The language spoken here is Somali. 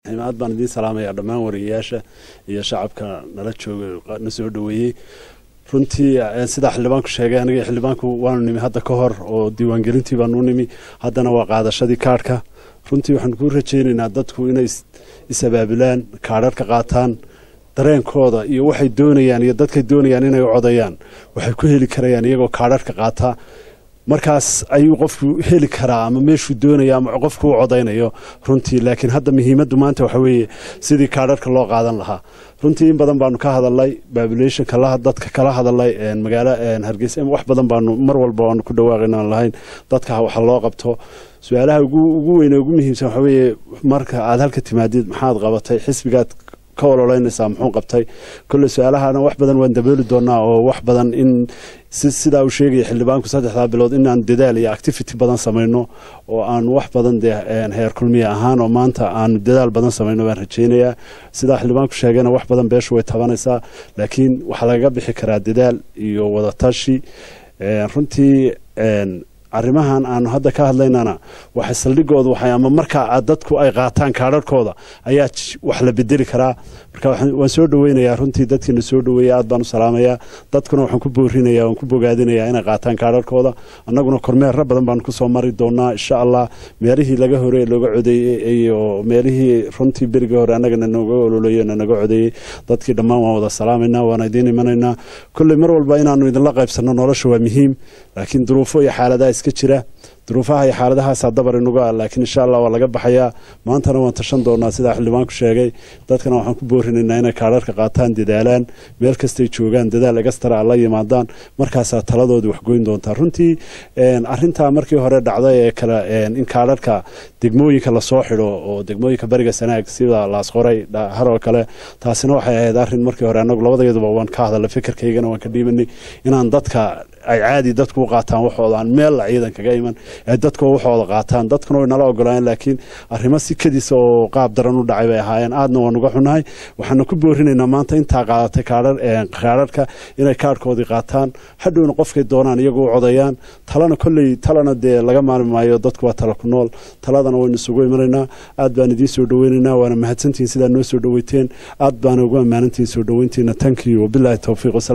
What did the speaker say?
aad baan idiin salaamaya dhammaan wariyayaasha iyo shacabka nala jooga na soo dhaweeyey runtii sidaa xildhibaanku sheegay aniga xildhibaanku waanu nimi hadda ka hor oo diiwaangelintii baanu nimi haddana waa qaadashadii kaadhka runtii waxaanu ku rajaynaynaa dadku inay is-abaabulaan kaadharka qaataan dareenkooda iyo waxay doonayaan iyo dadkay doonayaan inay u codayaan waxay ku heli karayaan iyagoo kaadharka qaataa markaas ayuu qofku heli karaa ama meeshuu doonaya ama qofku u codaynayo runtii laakiin hadda muhiimaddu maanta waxa weeye sidii kaadharka loo qaadan lahaa runtii in badan baanu ka hadalnay babulationka dadka kala hadalay magaalo hargeysa wax badan baanu mar walba waanu ku dhawaaqayna lahayn dadka waxa loo qabto su-aalaha ugu weyne ugu muhiimsan waxa weeye marka aad halka timaadid maxaad qabatay xisbigaad ka ololeynaysaa muxuu qabtay kolley su-aalahana wax badan waan dabooli doonaa oo wax badan in sidaa uu sheegaya xildhibaanku saddexdaa bilood inaan dadaal iyo activity badan samayno oo aanu wax badan dee heer kulmiya ahaan oo maanta aanu dadaal badan samayno waan rajaynayaa sidaa xildhibaanku sheegayna wax badan beeshu way tabanaysaa laakiin waxaa lagaga bixi karaa dadaal iyo wadatashi runtii arrimahan aanu hadda ka hadlaynana waxay saldhigooda waxay ama markaa dadku ay qaataan kaadharhkooda ayaa wax la bedeli karaa marka waan soo dhaweynayaa runtii dadkiina soo dhaweeya aad baan u salaamayaa dadkuna waxaan ku boorinaya waan ku bogaadinayaa inay qaataan kaadharhkooda annaguna kormeerra badan baanu kusoo mari doonaa insha allah meelihii laga hore looga codeeyey iyo meelihii runtii berigii hore annagana nooga ololeeyo nanaga codeeyey dadkii dhammaan waan wada salaamaynaa waana idiin imanaynaa kolley mar walba inaanu idinla qaybsanno nolosha waa muhiim laakiin duruufo iyo xaaladaha iska jira duruufaha iyo xaaladahaasaa dabar inuga ah laakiin insha allah waa laga baxayaa maantana waan tashan doonaa sidaa xildhibaanku sheegay dadkana waxaan ku boorinaynaa inay kaadharka qaataan dadaalaan meel kastay joogaan dadaal egastara la yimaadaan markaasaa taladoodii waxgoyn doontaa runtii arintaa markii hore dhacday ee kale in kaadharka degmooyinka lasoo xidho oo degmooyinka bariga sanaag sida laasqoray haroo kale taasina waxay ahayd arin markii hore anagu labadeeduba waan ka hadalay fikirkaygana waan ka dhiibanay inaan dadka ay caadi dadku u qaataan waxooda aan meel la ciidan kaga iman ee dadku waxooda qaataan dadkuna way nala ogolaayeen laakiin arrimo si kadiisa oo qaab daran u dhacay bay ahaayeen aadna waan uga xunahay waxaana ku boorinaynaa maanta intaa qaadatay kaadharka inay kaadhkoodii qaataan hadhowna qofkay doonaan iyagu u codayaan talana kolley talana dee laga maalmi maayo dadku waa tala ku nool taladana waynu isugu imanaynaa aad baan idiin soo dhaweynaynaa waana mahadsantihiin sidaa noo soo dhaweyteen aad baana ugu ammaanantihiin soo dhaweyntiina tankiyo wabilaahi towfiiq